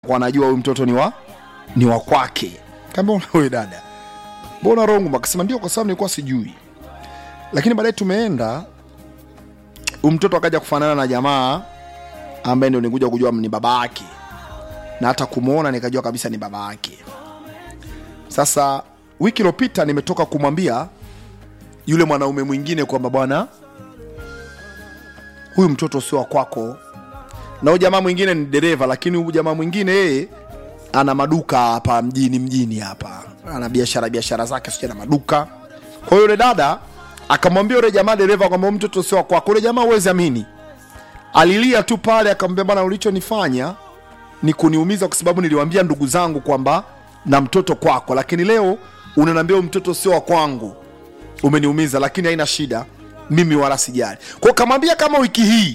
kwa anajua huyu mtoto ni wa ni wa kwake. Kaambia wewe dada, mbona rongo? Akasema ndio, kwa sababu nilikuwa sijui. Lakini baadaye tumeenda, huyu mtoto akaja kufanana na jamaa ambaye ndio nikuja kujua ni baba yake, na hata kumwona nikajua kabisa ni baba yake. Sasa wiki iliyopita nimetoka kumwambia yule mwanaume mwingine kwamba bwana, huyu mtoto sio wa kwako, na huyu jamaa mwingine ni dereva, lakini huyu jamaa mwingine yeye ana maduka hapa mjini mjini hapa, ana biashara biashara zake, sio na maduka. Kwa hiyo yule dada akamwambia yule jamaa dereva kwamba huyu mtoto sio wa kwako. Yule jamaa huwezi amini, alilia tu pale, akamwambia bwana, ulichonifanya ni kuniumiza kwa sababu niliwaambia ndugu zangu kwamba na mtoto kwako, lakini leo unaniambia huyu mtoto sio wa kwangu. Umeniumiza, lakini haina shida, mimi wala sijali. Kwa hiyo kamwambia kama wiki hii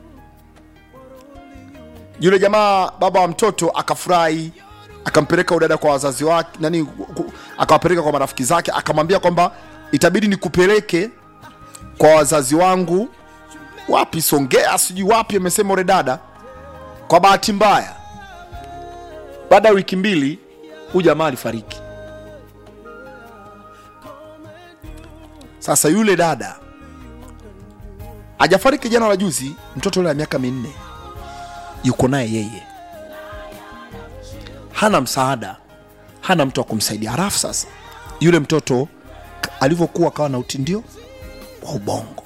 yule jamaa baba wa mtoto akafurahi, akampeleka udada kwa wazazi wake nani, ku- akawapeleka kwa marafiki zake, akamwambia kwamba itabidi nikupeleke kwa wazazi wangu wapi, Songea, sijui wapi, amesema ule dada. Kwa bahati mbaya, baada ya wiki mbili huyu jamaa alifariki. Sasa yule dada hajafariki jana la juzi, mtoto yule wa miaka minne yuko naye yeye, hana msaada, hana mtu wa kumsaidia. Halafu sasa yule mtoto k- alivyokuwa akawa na utindio wa ubongo,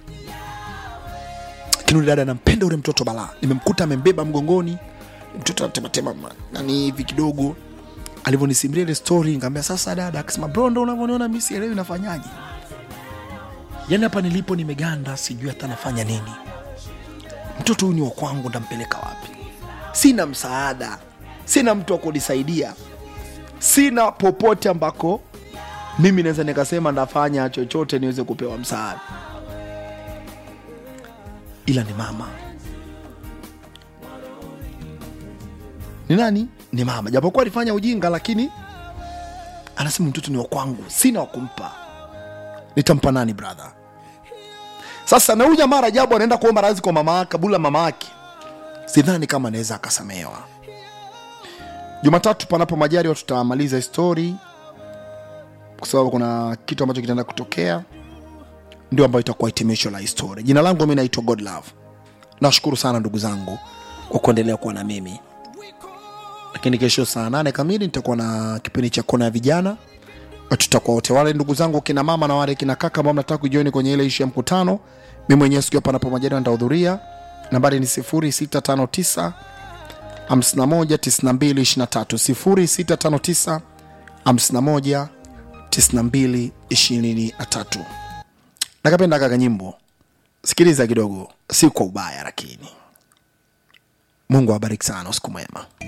lakini yule dada anampenda yule mtoto balaa. Nimemkuta amembeba mgongoni, mtoto anatematema ma- nani hivi kidogo. Alivyonisimulia ile story, nikamwambia sasa dada, akasema bro, ndo unavyoniona mimi sielewi nafanyaje. Yani hapa nilipo nimeganda, sijui hata nafanya nini mtoto huyu ni wa kwangu, ndampeleka wapi? Sina msaada, sina mtu wa kunisaidia, sina popote ambako mimi naweza nikasema ndafanya chochote niweze kupewa msaada, ila ni mama. Ni nani? Ni mama, japokuwa alifanya ujinga, lakini anasema mtoto ni wa kwangu, sina wa kumpa. Nitampa nani brother? Sasa na huyu jamaa Rajabu anaenda kuomba radhi kwa mama yake, kabula mama yake, sidhani kama anaweza akasamehewa. Jumatatu panapo majaliwa tutamaliza hii story, kwa sababu kuna kitu ambacho kitaenda kutokea, ndio ambayo itakuwa hitimisho la hii story. Jina langu mimi naitwa God Love. Nashukuru sana ndugu zangu kwa kuendelea kuwa na mimi, lakini kesho saa nane kamili nitakuwa na kipindi cha kona ya vijana tutakuwa wote wale ndugu zangu kina mama na wale kina kaka ambao mnataka kujoin kwenye ile ishu ya mkutano mi mwenyewe siku hapa napo majaliwa nitahudhuria nambari ni 0659 519223 0659 519223 nakapenda kaka nyimbo sikiliza kidogo si kwa ubaya lakini mungu awabariki sana usiku mwema